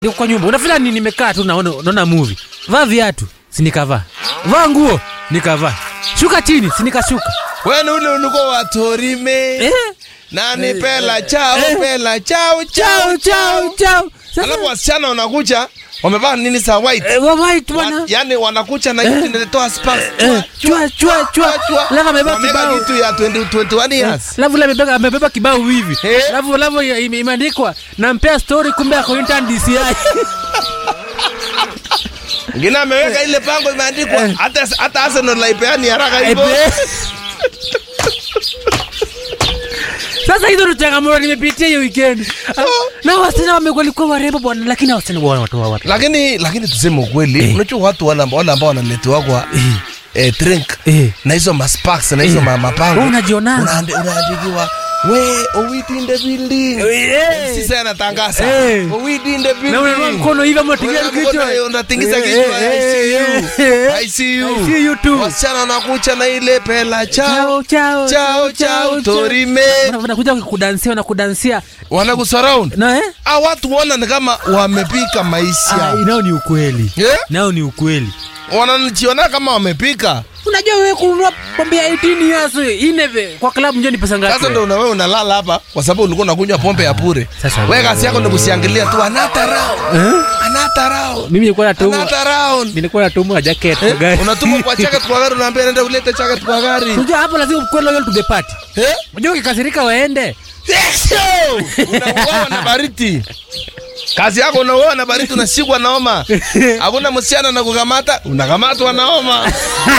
Niko kwa nyumba. Unafanya nini? Nimekaa tu naona naona movie. Vaa viatu, si nikavaa. Vaa nguo, nikavaa. Shuka chini, si nikashuka. Wewe ule ulikuwa watorime. Eh? Nani pela chao Eh. pela chao Chao chao chao chao. Sasa Alafu wasichana wanakuja wamevaa nini sa white. eh, wa white Wa, bwana. yani wanakucha na kitu inatoa sparks. Eh, chua chua chua. Alafu amebeba Wameweka kibao. kitu ya 20 21 years. Alafu la amebeba amebeba kibao hivi. Eh? Alafu alafu ime- imeandikwa nampea story kumbe ako intern DCI. Ngine ameweka ile pango imeandikwa Eh. hata hata Arsenal laipeani haraka hivyo. Ebe. Sasa hizo ndo changamoto nimepitia hiyo weekend. Ah, Na wasichana wamekuwa warembo bwana, lakini wasichana wana watu watu. Lakini lakini tuseme ukweli, unajua watu wale ambao wale ambao wanaletewa kwa eh, drink Eh. na hizo masparks na hizo Eh. ma- mapango. Wewe unajionanga. Unaandi- Unaandikiwa we Owiti in the building. Eh. Sisi anatangaza. Eh. Owiti in the building. Na unainua mkono hivi ama unatingia Unainua kichwa. mkono, unatingiza Eh, kichwa, eh, I see eh, you. eh, I see you. I see you too. Wasichana wanakucha na ile pela chao. Chao chao Chao chao torime. Wana- Wanakuja kudansia na kudansia. Wanakusurround. Na eh? Ah, watu wana ni kama wamepika Ah, maisha. nao ni ukweli. Eh? Nao ni ukweli. Wanajiona kama wamepika. Unajua wewe kununua pombe ya 18 years ineve kwa klabu njoo ni pesa ngapi? Sasa ndo na wewe unalala hapa kwa sababu ulikuwa unakunywa pombe ya bure. Sasa Wewe kazi yako ni kusiangalia tu anata round. Eh? Anata round. Mimi nilikuwa natumwa Anata round. nilikuwa natumwa jacket kwa Eh, gari. Unatumwa kwa jacket kwa gari unaambia nenda ulete jacket kwa gari. Unajua hapo lazima ukwe loyal to the party. Eh? Unajua ukikasirika waende. Yes, yo! Unauawa na baridi. Kazi yako unauawa na baridi unashikwa na homa. Hakuna msichana na kukamata, unakamatwa na homa.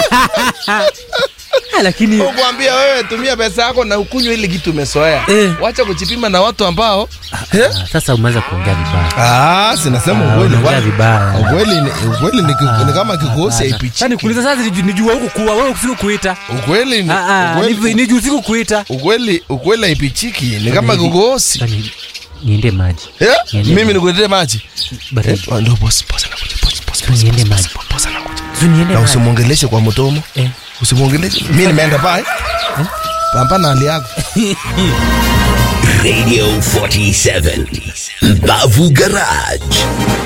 Ah, lakini Kuambia wewe tumia pesa yako na ukunywe ile kitu umesoea. Eh. Wacha kujipima na watu ambao eh? Ah, sasa umeanza kuongea vibaya. Ah, sinasema Ah, ukweli. unaongea Kwani- vibaya. Ukweli ni ukweli ni, ki- ni kama kikosi Sasa haipichiki. nikuuliza sasa niju- nijua huku kuwa wewe usiku kuita. Ukweli ni Ah ah, ukweli- ni ni juu usiku kuita. ukweli ukweli haipichiki ni kama Hivi- kikosi. Sasa ni- Niende maji. Eh? Niende Mimi nikuletee maji. Baridi. Eh, Ndio boss boss anakuja boss boss boss. Niende boss, maji. boss, boss anakuja. Sio niende Na maji. usimuongeleshe kwa mdomo. Eh. Usimuongeleshe. Mimi nimeenda pale. Pampa na hali yako. Radio 47 Mbavu Garage